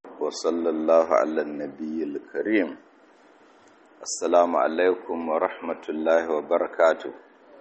وصلى الله على النبي الكريم السلام عليكم ورحمة الله وبركاته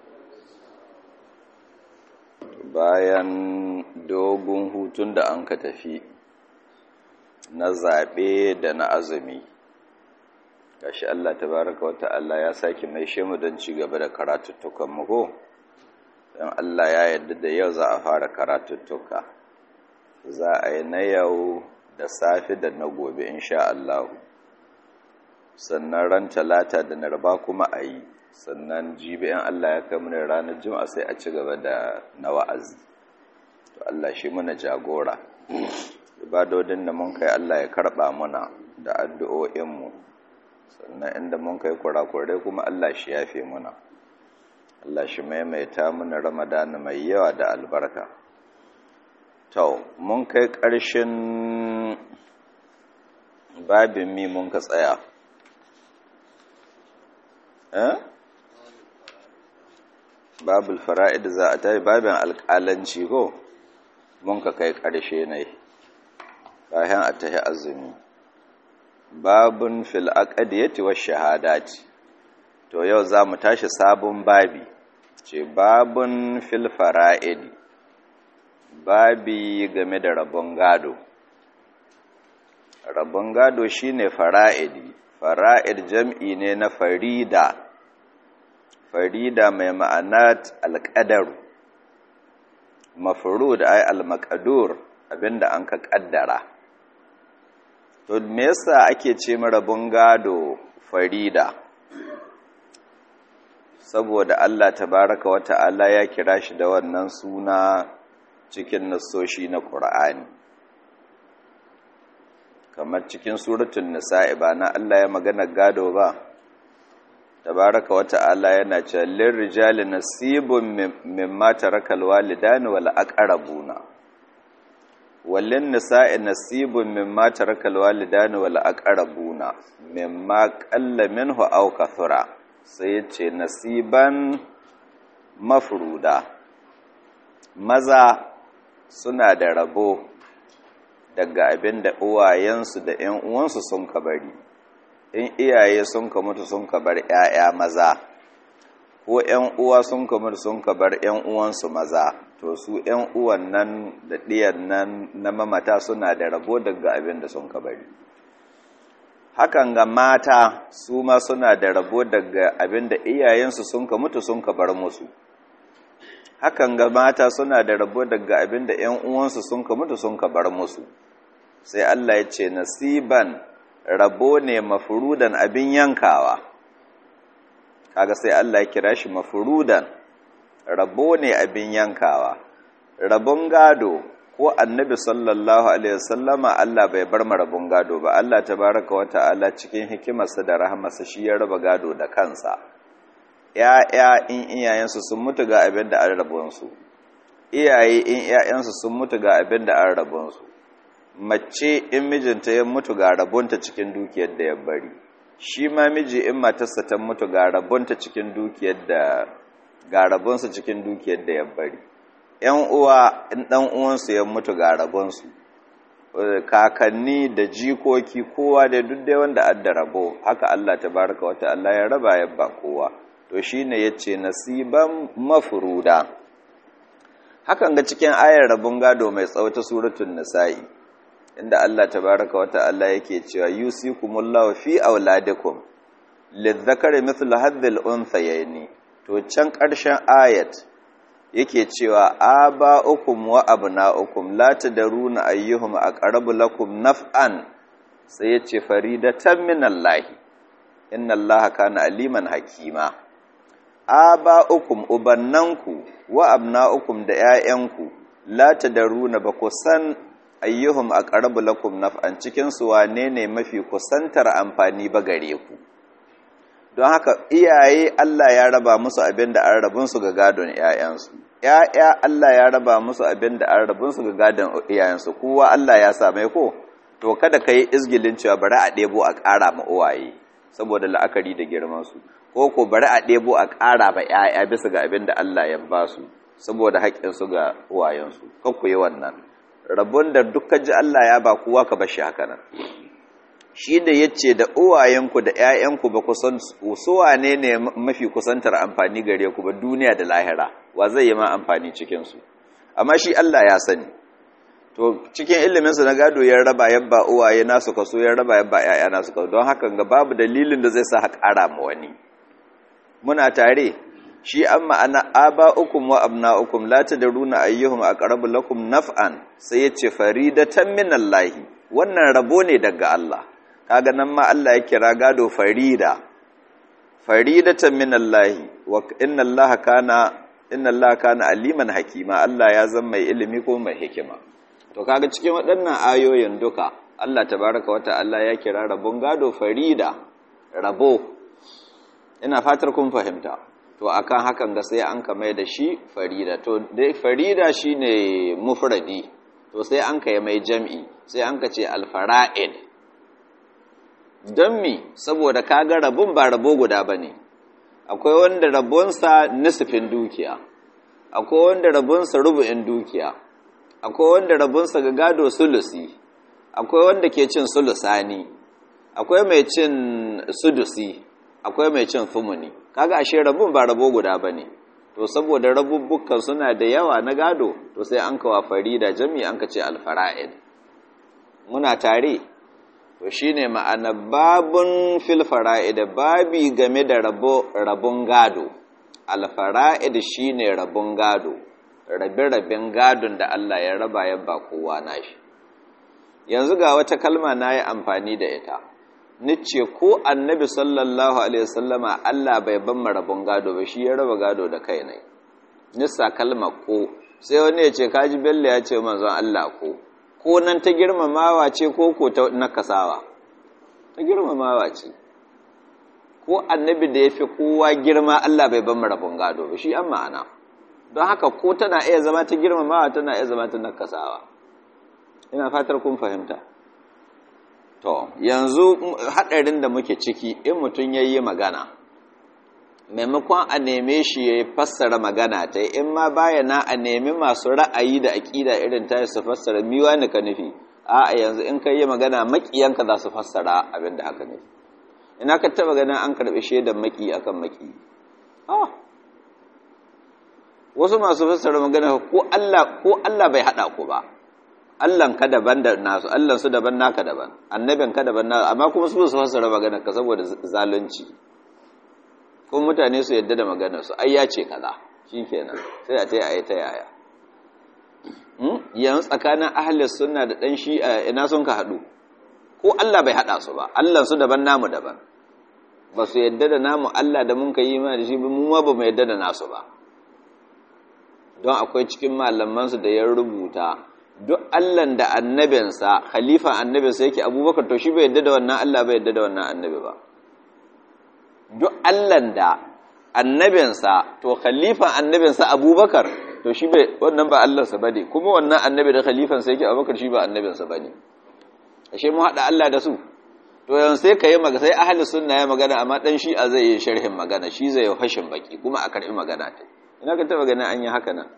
bayan dogon hutun da an ka tafi na zaɓe da na azumi gashi Allah tabaraka wa ta'ala ya sake mai shemu don ci gaba da karatuttukan mugo don Allah ya yarda da yau za a fara karatuttuka za a yi na yau da safe da na gobe insha Allah sannan ran talata da narba kuma a yi sannan jibi in Allah ya kai mana ranar juma'a sai a ci gaba da na wa'azi to Allah shi muna jagora ibadodin da mun kai Allah ya karba muna da addu'o'inmu sannan inda mun kai kurakurai kuma Allah shi yafe muna Allah shi maimaita muna ramadana mai yawa da albarka to mun kai ƙarshen babin mi mun ka tsaya eh babul fara'id za a tafi babin alƙalanci ko mun ka kai ƙarshe ne kayan a tahi azumi babun fil aqdiyati wash shahadati to yau za mu tashi sabon babi ce babun fil fara'id babi game da rabon gado rabon gado shine fara'idi fara'id jam'i ne na farida farida mai ma'anat alƙadaru mafurud ay almaqadur abinda an ka ƙaddara to me yasa ake ce rabon gado farida saboda Allah tabaraka wa ta'ala ya kira shi da wannan suna cikin nassoshi na Qur'ani kamar cikin suratul nisa'i ba na Allah ya magana gado ba tabaraka wa ta'ala yana cewa lirrijali nasibun mimma tarakal walidani wal aqrabuna wallin nisa'i nasibun mimma tarakal walidani wal aqrabuna mimma qalla minhu aw kathura sai yace nasiban mafruda maza suna da rabo daga abin da uwayensu da ‘yan uwansu sun ka bari in iyaye sun ka mutu sun ka bar ‘ya'ya maza ko ‘yan uwa sun ka mutu sun ka bar ‘yan uwansu maza to su ‘yan uwan nan da ɗiyan nan na mamata suna da rabo daga abin da sun ka bari hakan ga mata su ma suna da rabo daga abin da iyayensu sun ka mutu sun ka bar musu hakan ga mata suna da rabo daga abin da ‘yan uwansu sun ka mutu sun ka bar musu sai Allah ya ce nasiban rabo ne mafurudan abin yankawa kaga sai Allah ya kira shi mafurudan rabo ne abin yankawa rabon gado ko annabi sallallahu alaihi wasallama Allah bai bar mu rabon gado ba Allah tabaraka wa ta'ala cikin hikimarsa da rahamarsa shi ya raba gado da kansa ‘ya'ya in iyayensu sun mutu ga abin da an rabonsu, iyaye in ‘ya'yansu sun mutu ga abin da an rabonsu, mace in mijinta ya mutu ga rabonta cikin dukiyar da ya bari, shi ma miji in matarsa ta mutu ga rabonta cikin dukiyar da ga rabonsu cikin dukiyar da ya bari. ‘Yan uwa in ɗan uwansu ya mutu ga rabonsu, kakanni da jikoki kowa da duk dai wanda adda rabo, haka Allah ta baraka wata Allah ya raba ya ba kowa. to shi ne ya ce nasiban mafuruda hakan ga cikin ayar rabin gado mai tsawata suratun nisa'i inda Allah tabaraka wa ta'ala yake cewa yusikumullahu fi auladikum lizzakari mithlu hadhil unthayaini to can ƙarshen ayat yake cewa aba'ukum wa abna'ukum la tadruna ayyuhum aqrabu lakum naf'an sai yace faridatan minallahi inna allaha kana aliman hakima aba'ukum ubannanku wa abna'ukum da ƴaƴanku la tadaruna ba ku san ayyuhum aqrabu lakum naf'an cikin su wane ne mafi kusantar amfani ba gare ku don haka iyaye Allah ya raba musu abin da an rabun su ga gadon ƴaƴansu ƴaƴa Allah ya raba musu abin da an rabun su ga gadon iyayensu kowa Allah ya same ko to kada kai izgilin cewa bari a ɗebo a ƙara ma uwaye saboda la'akari da girman su ko ko bari a ɗebo a ƙara ba ‘ya'ya bisa ga abin da Allah ya ba su saboda haƙƙinsu ga uwayensu ku yi wannan rabon da dukkan ji Allah ya ba kowa ka bashi haka nan shi da yace da uwayenku da ƴaƴanku ba ku san su wane ne mafi kusantar amfani gare ku ba duniya da lahira wa zai yi ma amfani cikin su amma shi Allah ya sani to cikin ilimin su na gado ya raba yabba uwaye nasu kaso ya raba yabba ƴaƴa nasu kaso don haka ga babu dalilin da zai sa ha ƙara ma wani muna tare shi an ma'ana aba'ukum wa abna'ukum la tadruna ayyuhum aqrabu lakum naf'an sai yace faridatan minallahi wannan rabo ne daga Allah kaga nan ma Allah ya kira gado farida faridatan minallahi wa inna Allaha kana inna Allaha kana aliman hakima Allah ya zama mai ilimi ko mai hikima to kaga cikin waɗannan ayoyin duka Allah tabaraka wa ta'ala ya kira rabon gado farida rabo ina fatar kun fahimta to akan hakan ga sai an kama da shi farida to dai farida shine mufradi to sai an kai mai jam'i sai an ka ce alfara'id don mi saboda kaga rabon ba rabo guda bane akwai wanda rabonsa nisfin dukiya akwai wanda rabonsa rubu'in dukiya akwai wanda rabonsa ga gado sulusi akwai wanda ke cin sulusani akwai mai cin sudusi akwai mai cin fumuni kaga ashe rabun ba rabo guda bane to saboda rabubbukan suna da yawa na gado to sai an kawa farida jami an ka ce alfara'id muna tare to shine ma'ana babun fil fara'id babi game da rabo rabun gado alfara'id shine rabun gado rabe-raben gadon da Allah ya raba ya ba kowa nashi yanzu ga wata kalma na yi amfani da ita nice ko annabi sallallahu alaihi wasallama Allah bai ban rabon gado ba shi ya raba gado da kai ne nissa kalma ko sai wani ya ce kaji bello ya ce manzon Allah ko ko nan ta girmamawa ce ko ko ta nakasawa ta girmamawa ce ko annabi da ya fi kowa girma Allah bai ban rabon gado ba shi an ma'ana don haka ko tana iya zama ta girmamawa tana iya zama ta nakasawa ina fatar kun fahimta to yanzu haɗarin da muke ciki in mutum ya yi magana maimakon a neme shi ya fassara magana ta in ma bayana a nemi masu ra'ayi da aƙida irin ta su fassara miwa ni ka nufi a yanzu in ka yi magana maƙiyanka za su fassara abin da haka nufi ina ka taɓa ganin an karɓi shaidan maƙi akan maƙi wasu masu fassara magana ko Allah bai haɗa ku ba Allahn ka daban da nasu Allahn su daban naka daban annabin ka daban nasu amma kuma su su fassara magana ka saboda zalunci ko mutane su yadda da magana su ai ya ce kaza shikenan sai a tayi ayi ta yaya yanzu tsakanin ahli sunna da dan shi'a ina sun ka hadu ko Allah bai hada su ba Allah su daban namu daban ba su yadda da namu Allah da mun ka yi ma da shi mu ma ba mu yadda da nasu ba don akwai cikin malamansu da ya rubuta duk Allahn da annabinsa khalifa annabinsa yake abubakar to shi bai yadda da wannan Allah bai yadda da wannan annabi ba duk Allahn da annabinsa to khalifa annabinsa abubakar to shi bai wannan ba Allahnsa bane kuma wannan annabi da khalifansa yake abubakar shi ba annabinsa bane ashe mu hada Allah da su to yanzu sai kai maga sai ahli sunna ya magana amma dan shi a zai yi sharhin magana shi zai yi hashin baki kuma a karbi magana ta ina ka taba ganin an yi haka nan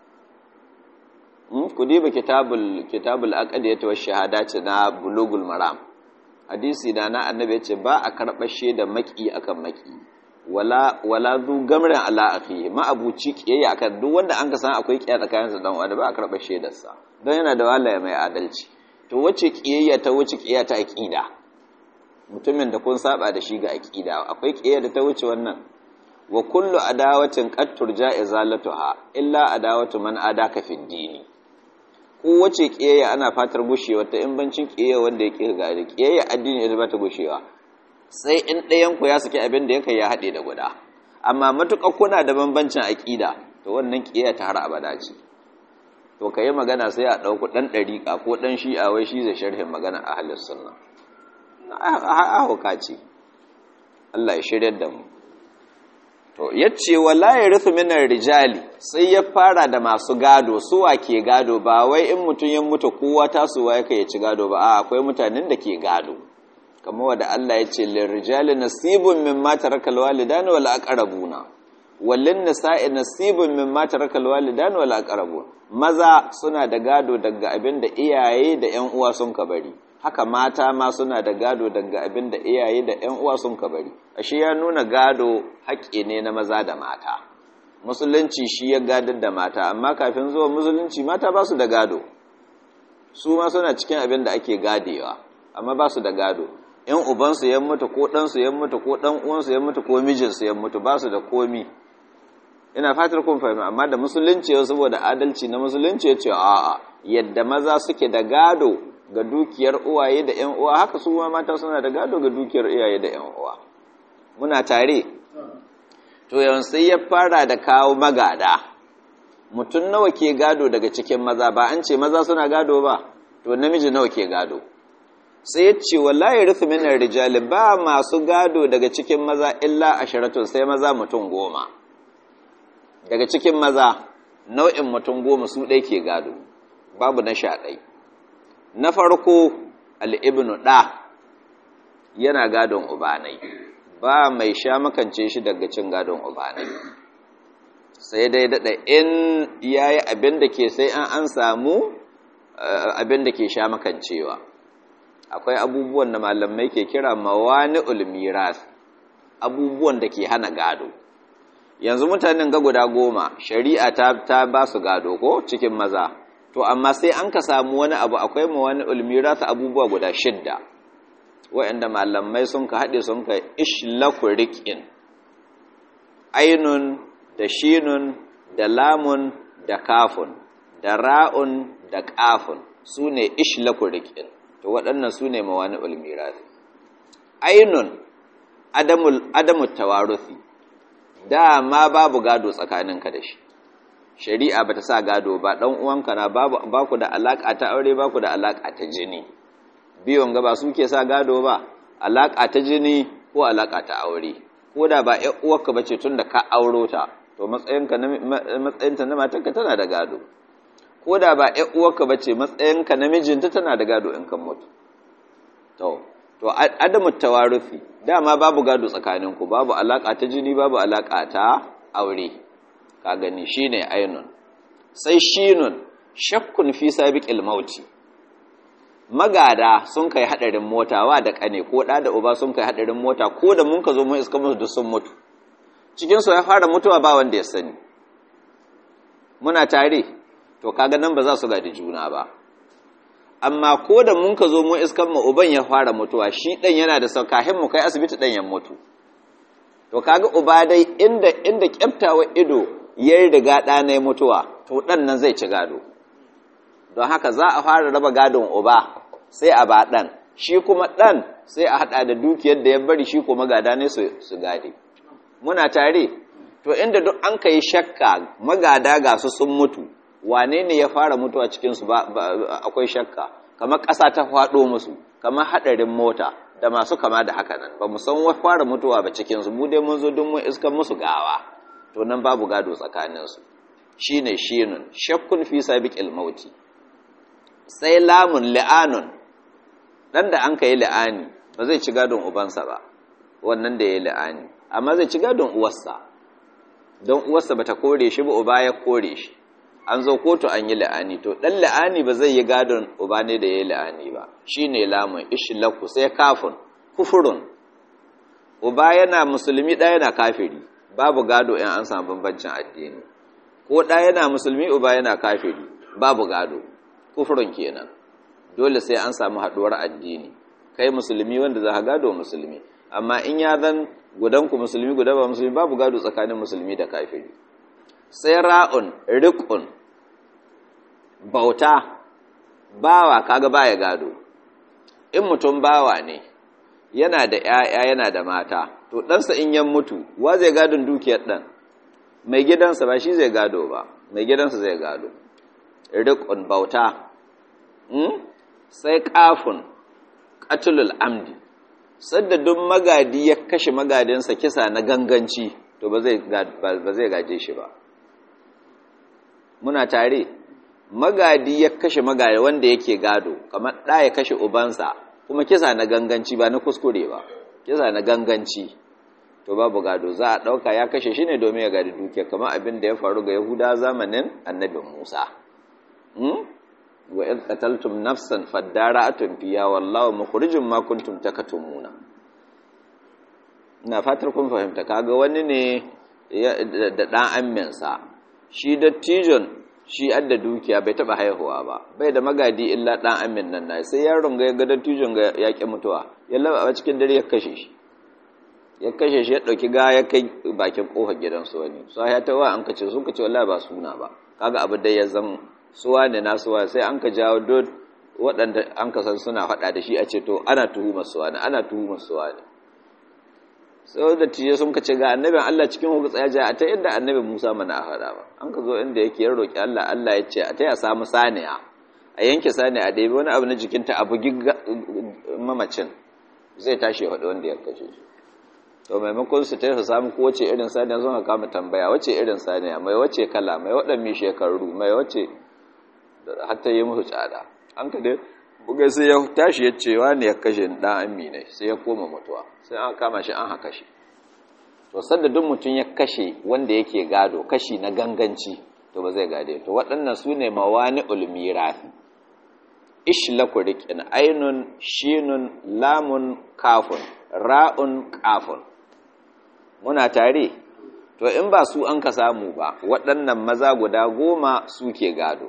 ku diba kitabul kitabul aqdiyat wa shahadati na bulugul maram hadisi da na annabi yace ba a karɓar shaida maki akan maki wala wala zu gamran ala akhi ma abuci kiyayya akan duk wanda an ka san akwai kiyaya tsakanin sa dan wanda ba a karɓar shaidar sa don yana da wallahi mai adalci to wace kiyayya ta wuce kiyaya ta aqida mutumin da kun saba da shi ga aqida akwai kiyayya da ta wuce wannan wa kullu adawatin qad turja izalatuha illa adawatu man adaka fid dini kowace ƙiyayya ana fatar gushewa ta in bancin ƙiyayya wanda ya ƙi gari ƙiyayya addini ya ba ta gushewa sai in ɗayanku ya saki abin da ya kai ya haɗe da guda amma matuƙa kuna da bambancin aƙida to wannan ƙiyayya ta har abada ce to ka yi magana sai a ɗauku ɗan ɗariƙa ko ɗan shi'a wai shi zai sharhin magana a halin sunna a hauka ce Allah ya shiryar da mu to yace wala yarithu minar rijali sai ya fara da masu gado suwa ke gado ba wai in mutun ya mutu kowa tasowa yake ya ci gado ba a akwai mutanen da ke gado kamar wanda Allah yace lir rijali nasibun mimma tarakal walidani wal aqrabuna wallin nisa'i nasibun mimma tarakal walidan wal aqrabun maza suna da gado daga abin da iyaye da ƴan uwa sun ka bari haka mata ma suna da gado daga abin da iyaye da ƴan uwa sun ka bari ashe ya nuna gado haƙƙi ne na maza da mata musulunci shi ya gadar da mata amma kafin zuwa musulunci mata ba su da gado su ma suna cikin abin da ake gadewa amma ba su da gado in ubansu ya mutu ko ɗansu ya mutu ko ɗan uwansu ya mutu ko mijinsu ya mutu ba su da komi ina fatar kun fahimta amma da musulunci yau saboda adalci na musulunci ya ce a'a yadda maza suke da gado ga dukiyar uwaye da ƴan uwa haka su ma mata suna da gado ga dukiyar iyaye da ƴan uwa muna tare to yanzu ya fara da kawo magada mutum nawa ke gado daga cikin maza ba an ce maza suna gado ba to namiji nawa ke gado sai ya ce wallahi rufe minar rijali ba masu gado daga cikin maza illa ashiratun sai maza mutum goma daga cikin maza nau'in mutum goma su ɗai ke gado babu na sha ɗai na farko al'ibnu ɗa yana gadon ubanai ba mai sha makance shi daga cin gadon ubanai sai dai daɗa in ya yi abin da ke sai an an samu abin da ke sha makancewa akwai abubuwan da malamai ke kira mawani ulmiras abubuwan da ke hana gado yanzu mutanen ga guda goma shari'a ta, ta ba su gado ko cikin maza to amma sai an ka samu wani abu akwai mawani ulmiras abubuwa guda shidda waɗanda malamai sun ka haɗe sun ka ishlaku riƙin ainun da shinun da lamun da kafun da ra'un da ƙafun su ne ishlaku riƙin to waɗannan su ne mawani ulmirasi ainun adamu tawarufi dama babu gado tsakaninka da shi shari'a bata sa gado ba ɗan uwanka na ba ku da alaƙa ta aure ba ku da alaƙa ta jini biyon gaba suke sa gado ba alaƙa ta jini ko alaƙa ta aure ko da ba ƴan uwarka bace tun da ka auro ta to matsayinka na matsayinta na matarka tana da gado ko da ba ƴan uwarka bace matsayinka na mijinta tana da gado in kan mutu to to adamu tawarufi dama babu gado tsakaninku babu alaka ta jini babu alaka ta aure ka gani shine ainun sai shinun shakkun fi sabiqil mauti magada sun kai hadarin mota wa da kane ko da da uba sun kai hadarin mota ko da mun ka zo mun iska musu duk sun mutu cikin su ya fara mutuwa ba wanda ya sani muna tare to kaga nan ba za su gadi juna ba amma ko da mun ka zo mun iskan mu uban ya fara mutuwa shi dan yana da saukahin mu kai asibiti dan ya mutu to kaga uba dai inda inda kyaftawa ido ya riga da na mutuwa to dan nan zai ci gado don haka za a fara raba gadon uba sai a ba dan shi kuma dan sai a hada da dukiyar da ya bari shi kuma gada ne su su gade muna tare to inda duk an kai shakka magada ga su sun mutu wane ne ya fara mutuwa cikinsu ba, akwai shakka kamar ƙasa ta faɗo musu kamar haɗarin mota da masu kama da haka nan ba mu san wa fara mutuwa ba cikinsu mu dai mun zo don mun iskan musu gawa to nan babu gado tsakaninsu shi ne shinun shakkun fi sabiqil mauti sai lamun li'anun dan da an ka yi li'ani ba zai ci gadon ubansa ba wannan da ya yi li'ani amma zai ci gadon uwarsa don uwarsa bata kore shi ba uba ya kore shi an zo kotu an yi la'ani to ɗan la'ani ba zai yi gadon uba ne da ya yi la'ani ba shi ne lamun ishilaku sai kafin kufurun uba yana musulmi ɗaya yana kafiri babu gado in an samu bambancin addini ko ɗaya yana musulmi uba yana kafiri babu gado kufurun kenan dole sai an samu haɗuwar addini kai musulmi wanda za ka gado musulmi amma in ya zan gudanku musulmi guda ba musulmi babu gado tsakanin musulmi da kafiri sai ra'un riƙun bauta bawa kaga baya gado in mutum bawa ne yana da ‘ya'ya yana da mata to ɗansa in yan mutu wa zai gadon dukiyar ɗan mai gidansa ba shi zai gado ba mai gidansa zai gado riƙun bauta sai ƙafun ƙatulul amdi sadda duk magadi ya kashe magadinsa kisa na ganganci to ba zai gaje shi ba muna tare magadi ya kashe magadi wanda yake gado kamar ɗa ya kashe ubansa kuma kisa na ganganci ba na kuskure ba kisa na ganganci to babu gado za a ɗauka ya kashe shi ne domin ya gadi dukiya kamar abin da ya faru ga yahuda zamanin annabin musa wa in qataltum nafsan fadara'atun fiha wallahu mukhrijum ma kuntum takatumuna ina fatar kun fahimta kaga wani ne da dan amminsa shi dattijon shi adda dukiya bai taba haihuwa ba bai da magadi illa dan amin nan na sai yaron ga ga dattijon ga yaƙi mutuwa ya laba a cikin dare ya kashe shi ya kashe shi ya dauki ga ya kai bakin kofar gidansu wani so ya tawa an kace sun kace wallahi ba suna ba kaga abu da ya zan suwa ne na suwa sai an ka jawo dot waɗanda an ka san suna faɗa da shi a ce to ana tuhumar suwa ne ana tuhumar suwa ne sai da tiye sun kace ga annabin Allah cikin hukun tsaya ja a ta inda annabin Musa mana a faɗa ba an ka zo inda yake ya roki Allah Allah ya ce a ta ya samu saniya a yanke saniya a ɗebi wani abu na jikinta a bugi mamacin zai tashi ya faɗi wanda ya kashe shi to maimakon su ta su samu ko wace irin saniya sun kama tambaya wace irin saniya mai wace kala mai waɗanne shekaru mai wace hatta yi musu tsada an ka dai bugai sai ya tashi ya ce wani ya kashe ɗan amina sai ya koma mutuwa sai an kama shi an haka shi to sanda duk mutum ya kashe wanda yake gado kashi na ganganci to ba zai gade to waɗannan su ne mawani ulmirafi ishlaku riƙin ainun shinun lamun kafun ra'un kafun muna tare to in ba su an ka samu ba waɗannan maza guda goma suke gado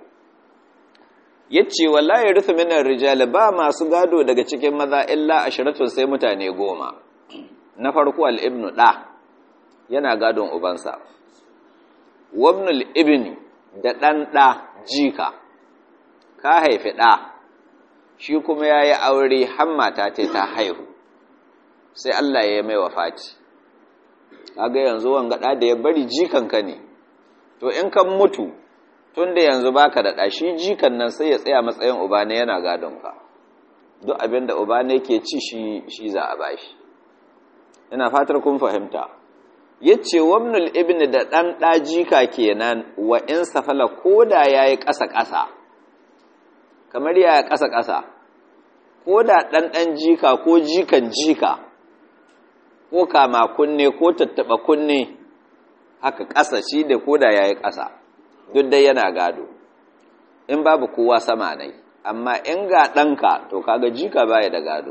yace wallahi rufu minar rijal ba masu gado daga cikin maza illa asharatun sai mutane goma na farko al-ibnu da yana gadon ubansa wabnul ibni da dan da jika ka haifi da shi kuma yayi aure har mata ta ta haihu sai Allah ya mai wafati kaga yanzu wanga da da ya bari jikanka ne to in kan mutu tunda yanzu baka da ɗashi jikan nan sai ya tsaya matsayin uba ne yana gadon ka duk abin da uba ne ke ci shi shi za a bashi ina fatar kun fahimta yace wabnul ibn da dan da jika kenan wa in safala koda yayi ƙasa ƙasa kamar yaya ƙasa ƙasa koda dan dan jika ko jikan jika ko kama kunne ko tattaba kunne haka ƙasa shi da koda yayi ƙasa duk dai yana gado in babu kowa sama nai amma in ga ɗanka to kaga jika baya da gado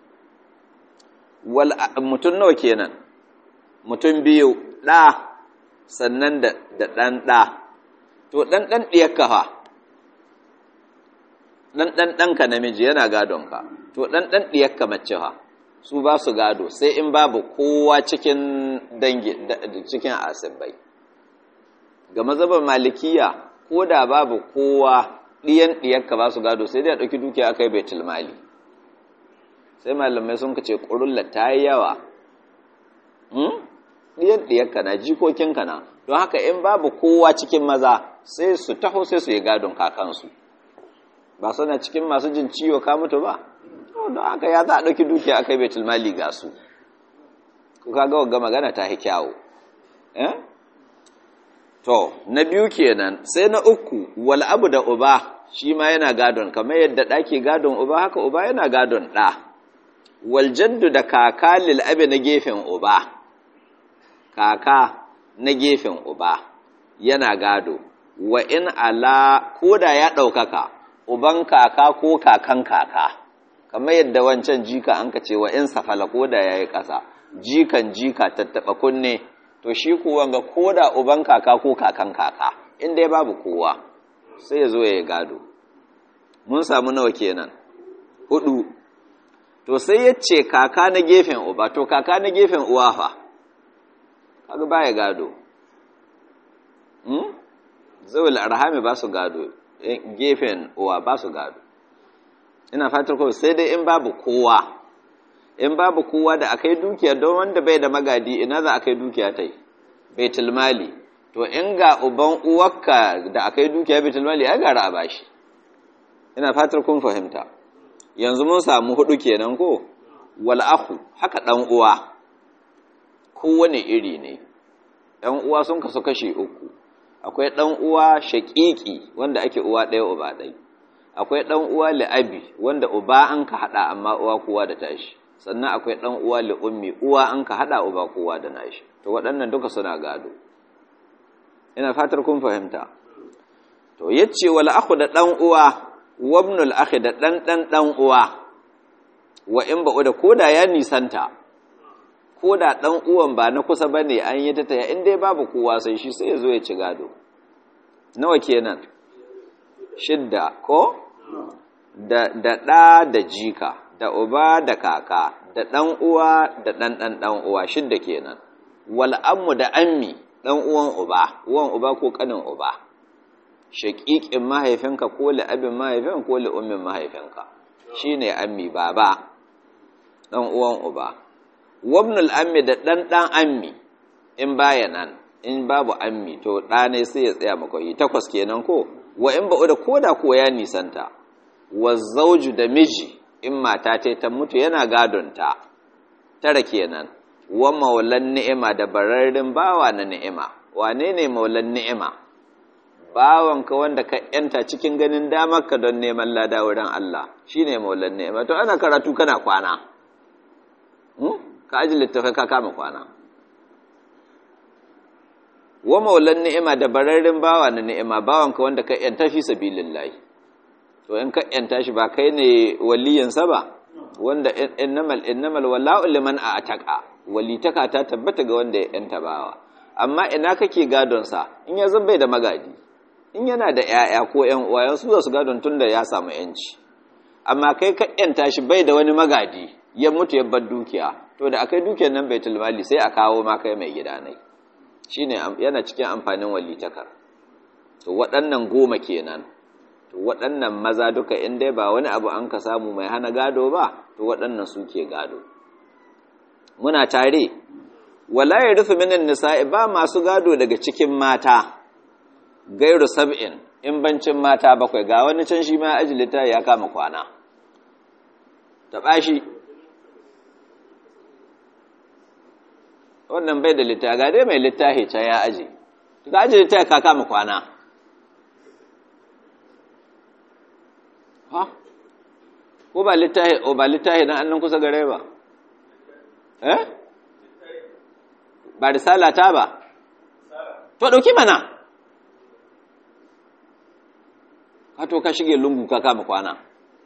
wal mutum nawa kenan mutum biyu ɗa sannan da ɗan ɗa to ɗan ɗan ɗiyarka fa ɗan ɗan ɗanka namiji yana gadonka to ɗan ɗan ɗiyarka mace fa su ba su gado sai in babu kowa cikin dangi cikin asibai ga mazhabar malikiya ko da babu kowa ɗiyan ɗiyarka ba su gado sai dai a ɗauki dukiya aka yi baitul mali sai malamai sun kace ƙurulla ta yi yawa ɗiyan ɗiyarka na jikokinka na don haka in babu kowa cikin maza sai su taho sai su yi gadon kakansu ba suna cikin masu jin ciwo ka mutu ba don haka ya za a ɗauki dukiya aka yi baitul mali ga su ku kaga wagga magana ta yi kyawu eh To, na biyu kenan, sai na uku, wal abu da uba, shi ma yana gadon, kamar yadda ɗake gadon uba, haka uba yana gadon ɗa. Wal jaddu da kaka lil'abi na gefen uba, kaka na gefen uba, yana gado, wa in ala ko da ya ɗaukaka, uban kaka ko kakan kaka, kamar yadda wancan jika an ka ce wa in safala ko da ya yi ƙasa, jikan jika tattaɓa kunne. to shi kuwa ga koda uban kaka ko kakan kaka inda ya babu kowa sai ya zo ya gado mun samu nawa kenan hudu to sai ya ce kaka na gefen uba to kaka na gefen uwa fa kaga baya gado hmm? zawul arhami ba su gado gefen uwa ba su gado ina fatar ko sai dai in babu kowa in babu kowa da akai dukiya don wanda bai da magadi ina za a kai dukiya ta yi baitul mali to in ga uban uwarka da akai dukiya baitul mali ya gara a bashi ina fatar kun fahimta yanzu mun samu hudu kenan ko wal akhu haka dan uwa kowane iri ne ɗan uwa sun kasu kashi uku akwai ɗan uwa shaƙiƙi wanda ake uwa ɗaya uba ɗaya akwai ɗan uwa li'abi wanda uba an ka haɗa amma uwa kowa da tashi sannan akwai ɗan uwa li ummi uwa an ka haɗa uba kowa da nashi to waɗannan duka suna gado ina fatar kun fahimta to yace wal akhu da ɗan uwa wabnul akhi da ɗan ɗan ɗan uwa wa in ba'u da koda ya nisanta koda ɗan uwan ba na kusa bane an yi ta taya in dai babu kowa sai shi sai ya zo ya ci gado nawa kenan shidda ko da ɗa da jika da uba da kaka da ɗan uwa da ɗan ɗan ɗan uwa shidda kenan wal ammu da ammi ɗan uwan uba uwan uba ko ƙanin uba shaƙiƙin mahaifinka ko abin mahaifin ko ummin mahaifinka shine ammi baba ɗan uwan uba wabnul ammi da ɗan ɗan ammi in baya nan in babu ammi to ɗa ne sai ya tsaya makwai takwas kenan ko wa in ba'u da koda ko ya nisanta wa zauju da miji in mata ta ta mutu yana gadonta tara kenan wa maulan ni'ima da bararrin bawa na ni'ima wane ne maulan ni'ima bawanka wanda ka yanta cikin ganin damarka don neman lada wurin Allah shine maulan ni'ima to ana karatu kana kwana ka aji littafai ka kama kwana wa maulan ni'ima da bararrin bawa na ni'ima bawanka wanda ka yanta fi sabilillahi to in ka yanta shi ba kai ne waliyansa ba wanda innamal innamal wala'u liman a'taqa walitaka ta tabbata ga wanda ya yanta bawa amma ina kake gadon sa in ya bai da magadi in yana da ƴaƴa ko ƴan uwa su za su gadon tunda ya samu yanci amma kai ka yanta shi bai da wani magadi ya mutu ya bar dukiya to da akai dukiyar nan baitul mali sai a kawo ma kai mai gida nai shine yana cikin amfanin walitakar to waɗannan goma kenan to waɗannan maza duka in dai ba wani abu an ka samu mai hana gado ba to waɗannan suke gado muna tare wala ya rufe minin nisa'i ba masu gado daga cikin mata gairu sab'in in bancin mata bakwai ga wani can shi ma ajilita ya kama kwana taɓa shi wannan bai da littafi ga dai mai littafi can ya aji ga aji littafi ka kama kwana ha ko ba littafi o ba littafi dan annan kusa gare ba eh ba risala ta ba to dauki mana ka to ka shige lungu ka kama kwana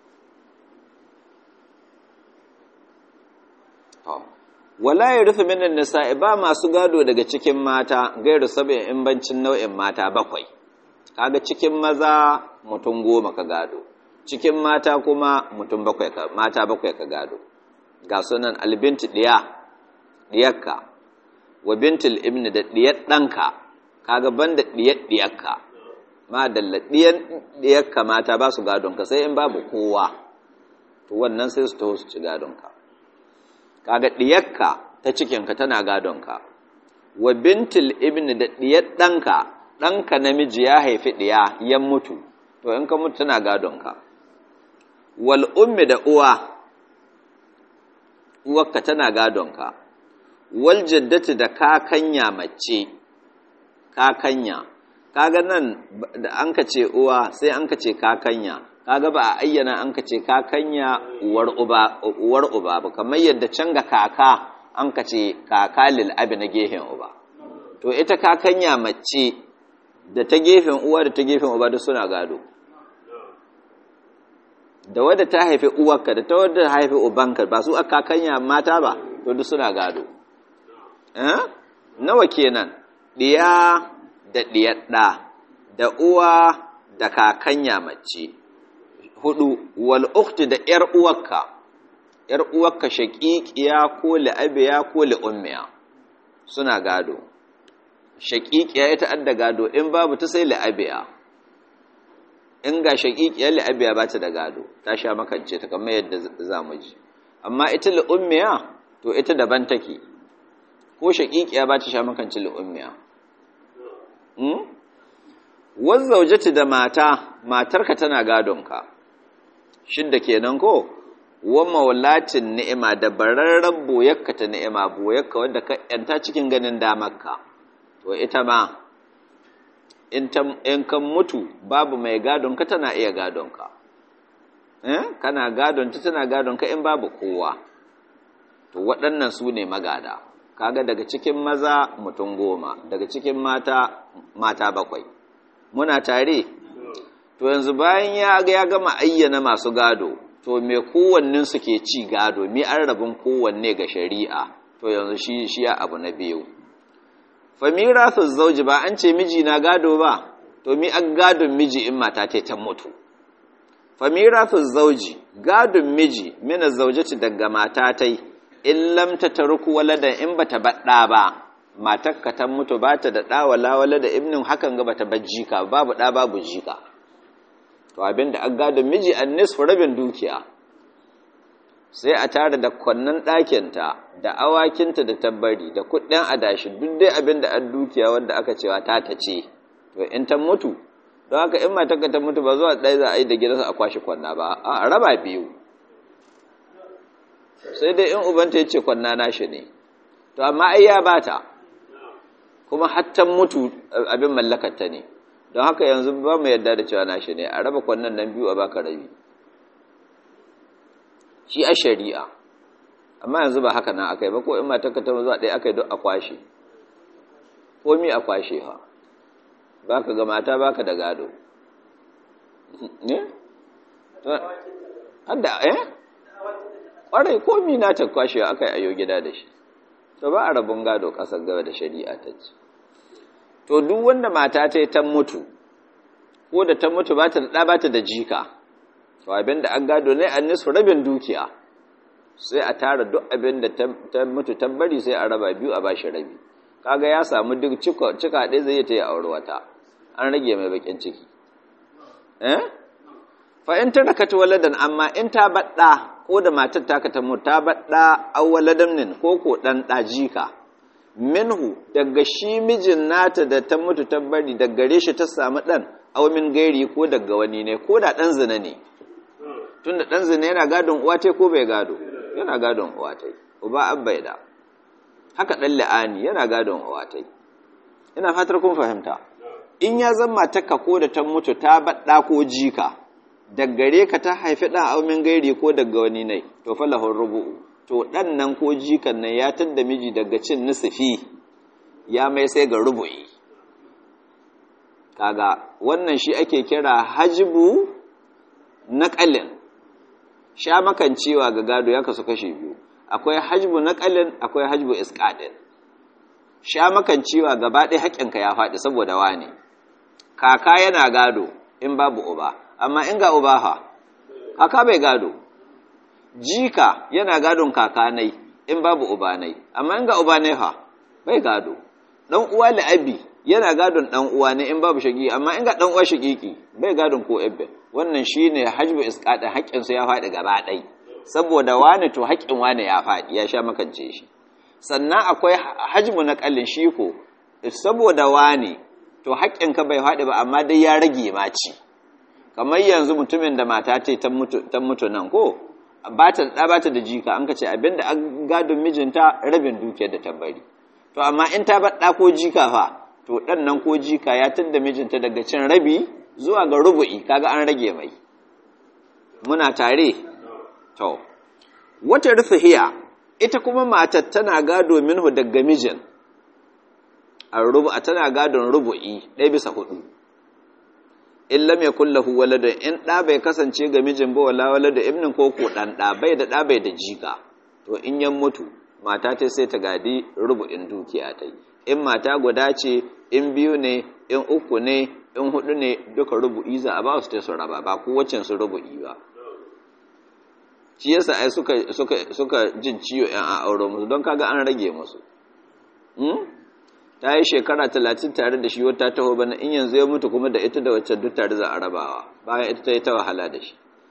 wala ya rufe minin nisa'i ba masu gado daga cikin mata gairu saba'in in bancin nau'in mata bakwai kaga cikin maza mutum goma ka gado cikin mata kuma mutum bakwai ka mata bakwai ka gado ga sunan albinti diya diyakka wa bintul ibni da diyar danka kaga banda diyar diyakka ma dalla diyan diyakka mata ba su gadon ka sai in babu kowa to wannan sai su taho su ci gadon ka kaga diyakka ta cikinka tana gadonka wa bintul ibni da diyar ɗanka ɗanka namiji ya haifi ɗiya ya mutu to in ka mutu tana gadonka wal ummi da uwa uwarka tana gadonka wal jaddati da kakanya mace kakanya kaga nan da an ka ce uwa sai an ka ce kakanya kaga ba a ayyana an ka ce kakanya uwar uba uwar uba ba kamar yadda can ga kaka an ka ce kaka lil abi na gefen uba to ita kakanya mace da ta gefen uwa da ta gefen uba duk suna gado da wadda ta haifi uwarka da ta wadda ta haifi ubanka ba su aka kakanya mata ba to duk suna gado eh nawa kenan diya da diyar da da uwa da kakanya mace hudu wal ukhti da yar uwarka yar uwarka shaqiqiya ko la'abiya ko li'ummiya suna gado shaqiqiya ita adda gado in babu ta sai la'abiya in ga shaqiqiya la'abiya ba ta da gado ta sha makance ta kamar yadda zamu ji amma ita li'ummiya to ita daban take ko shaqiqiya ba ta sha makance li'ummiya hmm? wanzaujati da mata matarka tana gadonka shidda kenan ko wa maulatin ni'ima da bararren boyakka ta ni'ima boyakka wanda ka yanta cikin ganin damarka to ita ma in kan mutu babu mai gadonka tana iya gadonka eh kana gadonta tana gadonka in babu kowa to waɗannan su ne magada kaga daga cikin maza mutum goma daga cikin mata mata bakwai muna tare to yanzu bayan ya ya gama ayyana masu gado to me kowannen su ke ci gado me an rabin kowanne ga shari'a to yanzu shi shi abu na biyu fa mirasu zauji ba an ce miji na gado ba to mi an gadon miji in mata ta ta mutu fa mirasu zauji gadon miji mina zaujati daga mata tai in lam ta tarku waladan in bata badda ba matakka ta mutu ba ta da ɗa wala wala da ibnin hakan ga bata bar jika babu ɗa babu jika to abinda an gadon miji an nisfu rabin dukiya sai a tare da kwannan ɗakinta da awakinta da tabbari da kuɗin adashi duk dai abinda an dukiya wanda aka cewa ta ta ce to in ta mutu don haka in matakka ta mutu ba zuwa ɗaya za a yi da gidansa a kwashe kwanna ba a raba biyu sai dai in ubanta ya ce kwanna nashi ne to amma ai ya bata kuma hattan mutu abin mallakarta ne don haka yanzu ba mu yadda da cewa nashi ne a raba kwannan nan biyu a baka rabi shi a shari'a amma yanzu ba haka nan akai ba ko in matarka ta zuwa ɗaya akai duk a kwashe komi a kwashe ha baka ga mata baka da gado ne hadda eh ƙwarai komi na ta kwashe akai ayo gida da shi to ba a rabin gado ƙasar gaba da shari'a ta ce to duk wanda mata ta yi ta mutu ko da ta mutu ba ta da ba ta da jika to abin da an gado ne an nisu rabin dukiya sai a tara duk abin da ta mutu ta bari sai a raba biyu a bashi rabi kaga ya samu duk cika ɗaya zai ta yi aure wata an rage mai bakin ciki eh fa in ta rakata waladan amma in ta baɗa ko da matar taka ta mutu ta baɗa awwaladamnin ko ko ɗan ɗajika minhu daga shi mijin nata da ta mutu ta bari daga gare shi ta samu ɗan min gairi ko daga wani ne ko da ɗan zina ne tunda ɗan zina yana gadon uwa ta ko bai gado yana gadon uwa ta uba an bai da haka ɗan la'ani yana gadon uwa ta ina fatar kun fahimta in ya zama taka ko da ta mutu ta baɗa ko jika daggare ka ta haifi ɗan aumin gairi ko daga wani ne to falahun rubu'u to ɗan nan ko jikan nan ya tadda miji daga cin nisifi ya mai sai ga rubu'i kaga wannan shi ake kira hajibu naƙalin sha makancewa ga gado ya kasu kashe biyu akwai hajibu naƙalin akwai hajibu iskaɗin sha makancewa gaba ɗaya haƙƙinka ya faɗi saboda wane kaka yana gado in babu uba amma in ga uba ha kaka bai gado jika yana gadon kakanai in babu uba nai amma in ga uba nai ha bai gado dan uwa la'abi yana gadon dan uwa ne in babu shagi amma in ga dan uwa shagiki bai gadon ko ebbe wannan shine hajbu isqada haƙƙin su ya faɗi gaba ɗai saboda wani to haƙƙin wani ya faɗi ya sha makance shi sannan akwai hajbu na kallin shi ko saboda wani to haƙƙin ka bai faɗi ba amma dai ya rage maci kamar yanzu mutumin da mata ta ta mutu ta mutu nan ko ba ta da ba ta da jika an ka ce abinda an gadon mijinta rabin dukiyar da ta bari to amma in ta bar ɗa ko jika fa to ɗan nan ko jika ya tadda mijinta daga cin rabi zuwa ga rubu'i kaga an rage mai muna tare to wata rufihiya ita kuma matar tana gado minhu daga mijin a rubu'a tana gadon rubu'i ɗaya bisa hudu in lam yakul lahu waladun in ɗa bai kasance ga mijin ba wala waladu ibnin ko ko ɗan ɗa bai da ɗa bai da jika to in yan mutu mata ta sai ta gadi rubu'in dukiya ta in mata guda ce in biyu ne in uku ne in hudu ne duka rubu'i za a ba su ta su raba ba kowacin su rubu'i ba shi yasa ai suka suka suka jin ciwo yan a aure musu don kaga an rage musu ta yi shekara talatin tare da shi wata taho bana in yanzu ya mutu kuma da ita da waccan duk tare za a rabawa bayan ita ta yi ta wahala da shi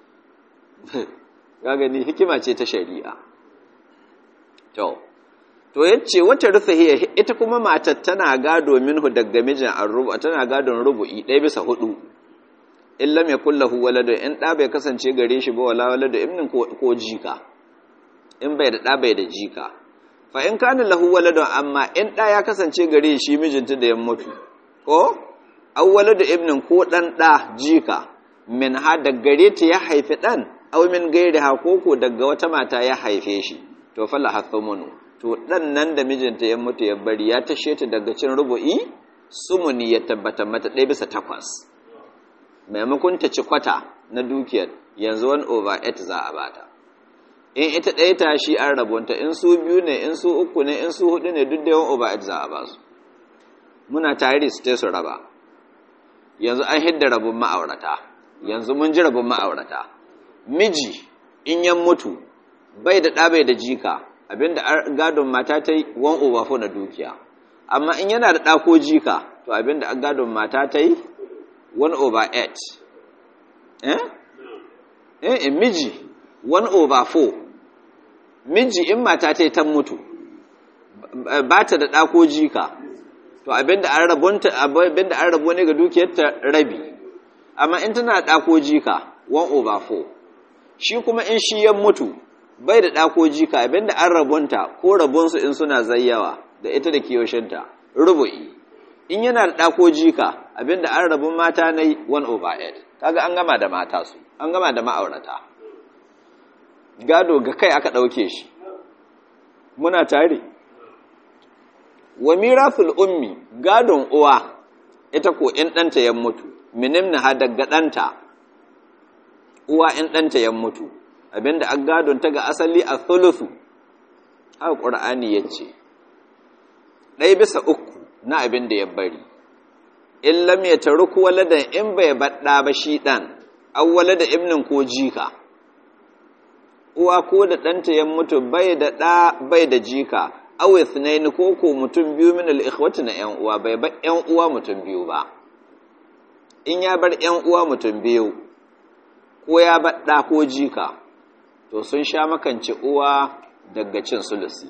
ga gani hikima ce ta shari'a to to yace wata rufahiya ita kuma matar tana gado minhu daga mijin arrubu tana gadon rubu'i ɗaya bisa hudu in lam yakul lahu waladu in da bai kasance gare shi ba wala waladu ibnin ko jika in bai da da bai da jika fa in kana lahu waladu amma in da ya kasance gare shi mijinta da ya mutu ko aw waladu ibnin ko dan da jika min ha da gare ta ya haifi dan aw min gairi ha koko daga wata mata ya haife shi to fala hathumunu to dan nan da mijinta ya mutu ya bari ya tashe ta daga cin rubu'i sumuni ya tabbata mata ɗaya bisa takwas maimakon ta ci kwata na dukiyar yanzu wani over 8 za a bata in ita ɗaya ta shi an rabonta in su biyu ne in su uku ne in su hudu ne duk da yawan over 8 za a ba su muna tare su su raba yanzu an hidda rabon ma'aurata yanzu mun ji rabon ma'aurata miji in yan mutu bai da ɗa bai da jika abinda gadon mata ta yi 1 over 4 na dukiya amma in yana da ɗa ko jika to abinda gadon mata ta yi 1 over 8 eh eh miji 1 over 4 miji in mata ta yi ta mutu ba ta da ɗa ko jika to abinda an rabonta abinda an rabo ne ga dukiyarta rabi amma in tana da ko jika 1 over 4 shi kuma in shi ya mutu bai da ɗako jika abinda an rabonta ko rabonsu in suna zayyawa da ita da kiyoshinta rubu'i in yana da ɗako jika abinda an rabon mata na 1 over 8 kaga an gama da mata su an gama da ma'aurata gado ga kai aka ɗauke shi muna tare wa miraful ummi gadon uwa ita ko in ɗanta ya mutu minimna ha daga ɗanta uwa in ɗanta ya mutu abinda an gadon ta ga asali a thuluthu haka ƙur'ani ya ce ɗaya bisa uku na abin da ya bari in lam ya taruku waladan in bai baɗa ba shi ɗan an walada ibnin ko jika uwa ko da ɗanta ya mutu bai da ɗa bai da jika awe sunaini ko ko mutum biyu min al-ikhwati na ƴan uwa bai bar ƴan uwa mutum biyu ba in ya bar ƴan uwa mutum biyu ko ya bar ɗa ko jika to sun sha makance uwa daga cin sulusi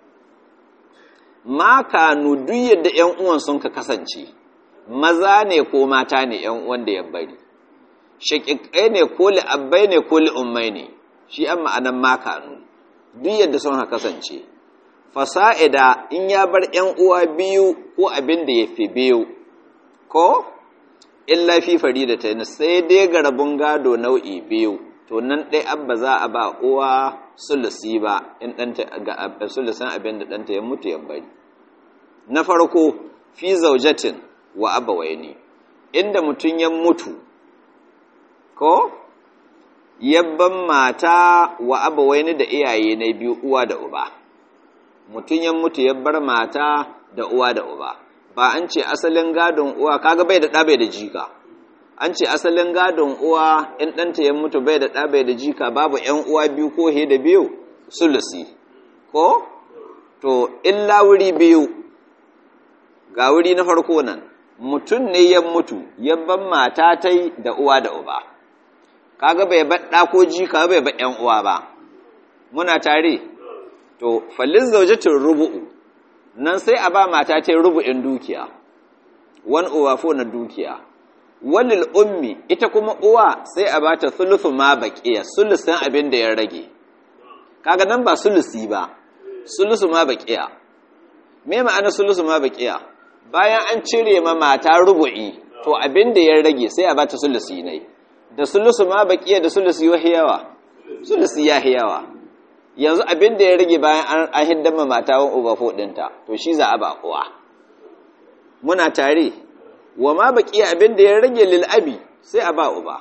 ma kanu duk yadda ƴan uwan sun ka kasance maza ne ko mata ne ƴan uwan da ya bari shaƙiƙai ne ko li'abbai ne ko li'ummai ne shi an ma'anan ma kanu duk yadda sun ka kasance fasa'ida in ya bar ‘yan uwa biyu ko abin da ya fi biyu, ko? Illa fi fari da ta sai dai ga rabin gado nau'i biyu, to nan ɗai abba za a ba uwa sulusi ba in ɗanta ga sulusin abin da ɗanta ya mutu ya bari. Na farko, fi zaujatin wa abawai ne, inda mutum ya mutu, ko? Yabban mata wa abawai ne da iyaye na biyu uwa da uba. mutum ya mutu ya bar mata da uwa da uba ba an ce asalin gadon uwa kaga bai da ɗa bai da jika an ce asalin gadon uwa in ɗanta ya mutu bai da ɗa bai da jika babu ‘yan uwa biyu ko he da biyu sulusi ko to illa wuri biyu ga wuri na farko nan mutum ne ya mutu ya bar mata ta da uwa da uba kaga bai bar ɗa ko jika bai bar ‘yan uwa ba muna tare to fallin zaujatin rubu'u nan sai a ba mata ta rubu'in dukiya wan uwa fo na dukiya walil ummi ita kuma uwa sai a bata sulusu ma baqiya sulusin abin da ya rage kaga nan ba sulusi ba sulusu ma baqiya me ma'ana sulusu ma baqiya bayan an cire ma mata rubu'i to abin da ya rage sai a bata sulusi ne da sulusu ma baqiya da sulusi yawa sulusi yawa yanzu abin da ya rage bayan an hiddama matawan ubafo ɗinta to shi za a ba uwa muna tare wa ma baƙi abin da ya rage lil'abi sai a ba uba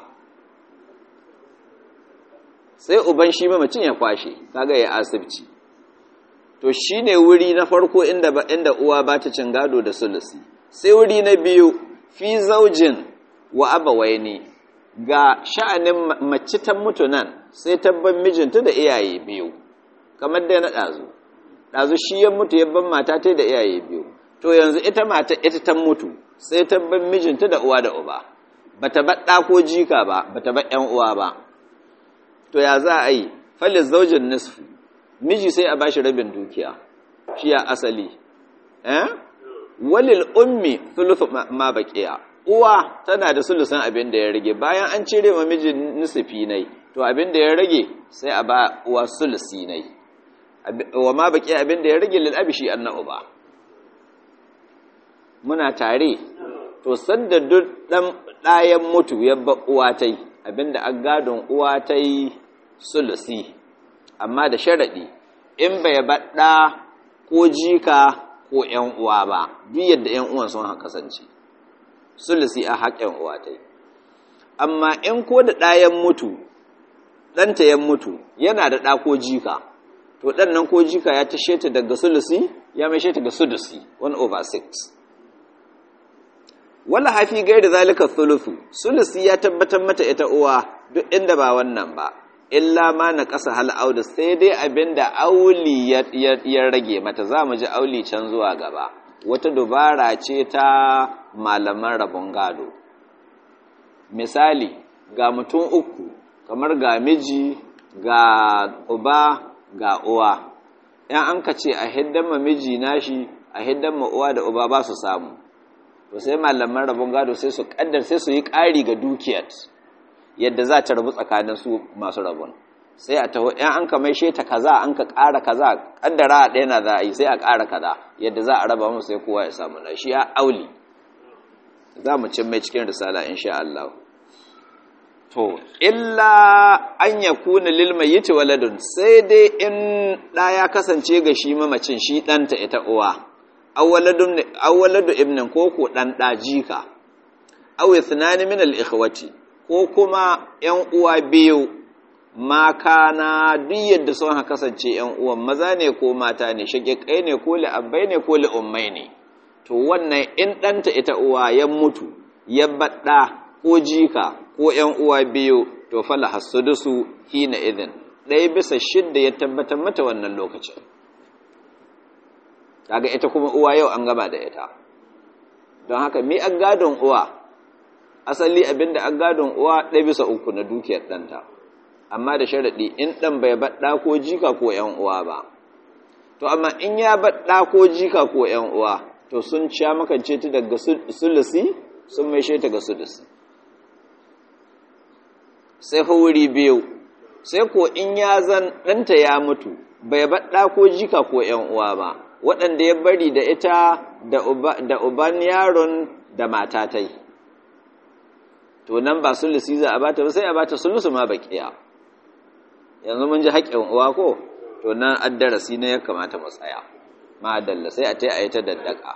sai uban shi mamacin ya kwashe kaga ya asibci to shi ne wuri na farko inda, inda uwa ba ta cin gado da sulusi sai wuri na biyu fi zaujin wa abawai ne ga sha'anin mace ta mutu nan sai tabban mijinta da iyaye biyu kamar dai na ɗazu ɗazu shi ya mutu ya ban mata ta da iyaye biyu to yanzu ita mata ita ta mutu sai ta ban mijinta da uwa da uba bata bar ɗa ko jika ba bata bar ƴan uwa ba to ya za a yi falis zaujin nisfu miji sai a bashi rabin dukiya shi ya asali eh walil ummi thuluthu ma baqiya uwa tana da sulusan abin da ya rage bayan an cire ma miji nisfi nai to abin da ya rage sai a ba uwa sulusi nai wa ma baki abin da ya rage lil abi shi annahu ba muna tare to sanda duk dan dayan mutu ya ba uwa tai abinda an gadon uwa tai sulusi amma da sharadi in bai baɗa ko jika ko ‘yan uwa ba duk yadda ‘yan uwan sun haka kasance sulusi a haƙƙin uwa ta amma in ko da ɗayan mutu ɗanta ya mutu yana da ɗa ko jika to ɗan nan ko jika ya tashe ta daga sulusi ya mai ta ga sudusi 1 over 6 wala hafi gaida zalika thuluthu sulusi ya tabbatar mata ita uwa duk inda ba wannan ba illa ma na ƙasa hal audu sai dai abinda auli ya rage mata za mu ji auli can zuwa gaba wata dubara ce ta malaman rabon gado misali ga mutum uku kamar ga miji ga uba ga uwa yan an ka ce a hiddan ma miji nashi a hiddan ma uwa da uba ba su samu to sai malaman rabon gado sai su kaddar sai su yi ƙari ga dukiyar yadda za ta rabu tsakanin su masu rabon sai a taho yan an ka mai sheta kaza an ka ƙara kaza kaddara a ɗaya na za a yi sai a ƙara kaza yadda za a raba musu sai kowa ya samu na shi ya auli za mu cin mai cikin risala insha Allah to illa an ya kuna lil mayyit waladun sai dai in da ya kasance ga shi mamacin shi ɗanta ita uwa awwaladu ibnin ko ko ɗan ɗajika aw ithnani min al ikhwati ko kuma ‘yan uwa biyu ma kana duk yadda sun haka kasance ‘yan uwan maza ne ko mata ne shagiƙai ne ko li'abbai ne ko li'ummai ne to wannan in ɗanta ita uwa ya mutu ya baɗa ko jika ko ‘yan uwa biyu to fala hasudusu hina idin ɗaya bisa shidda ya tabbatar mata wannan lokacin kaga ita kuma uwa yau an gaba da ita don haka mi an gadon uwa asali abinda an gadon uwa ɗaya bisa uku na dukiyar ɗanta amma da sharaɗi in ɗan bai baɗa ko jika ko ‘yan uwa ba to amma in ya baɗa ko jika ko ‘yan uwa to sun sha makance ta daga sulusi sun mai ta ga sulusi sai fa wuri biyu sai ko in ya zan ɗanta ya mutu bai baɗa ko jika ko ‘yan uwa ba waɗanda ya bari da ita da uban yaron da matatai to nan ba sulusi za a bata ba sai a bata sulusu ma bakiya yanzu mun ji haƙƙin uwa ko to nan addarasi ne ya kamata mu tsaya ma dalla sai a tai a yi ta daddaka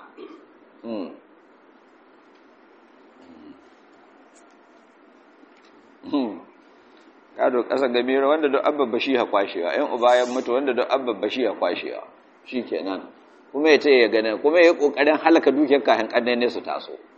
gado ƙasa gamira wanda duk abba shi ya kwashewa ‘yan uba ya mutu wanda duk abba shi ya kwashewa shi kenan kuma ya ce ya gane kuma ya yi ƙoƙarin halaka dukiyar kayan ƙannai ne su taso